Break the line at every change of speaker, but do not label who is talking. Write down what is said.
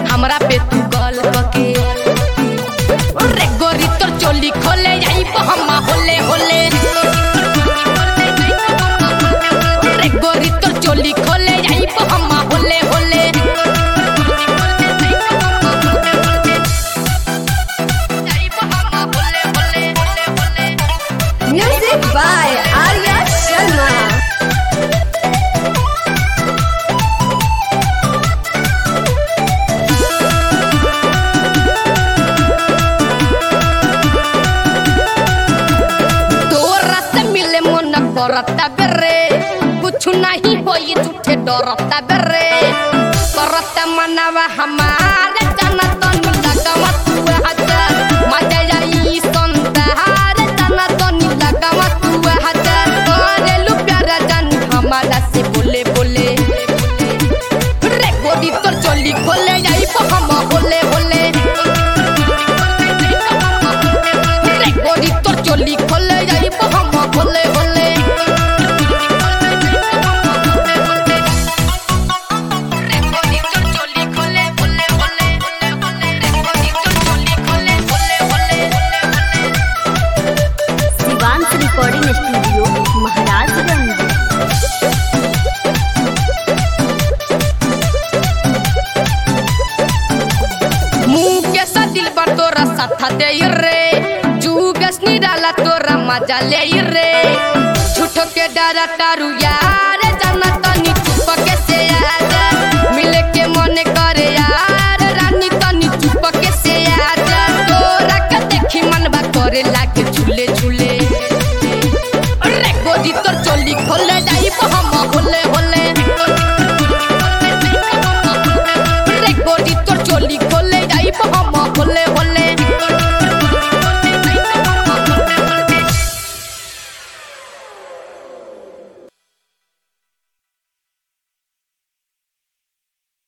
हमरा पे तू गल कके रे गोरी तोर चोली खोले जाई हमा होले होले रे गोरी तोर चोली खोले जाई हमा होले होले
Music by Arya Sharma.
तोरा से मिले मन करता बेरे कुछ नहीं होई झूठे डरता बेरे करता मनवा हमारे जना तन लगवा तू हजार मजा जाई संतार जना तन लगवा तू हजार करे लू प्यारा जान हमारा से बोले बोले रे गोदी तोर चोली खोले जाई हम होले होले रे गोदी तोर चोली खोले जाई हम होले होले रे गोदी तोर चोली खोले होले होले रे गोदी तोर चोली खोले होले होले
शिवांश रिकॉर्डिंग स्टूडियो महाराजगंज
मुंह के सा दिल पर तोरा साथा दे रे जुगस निराला तोरा मजा ले रे झूठो के डरा तारू यार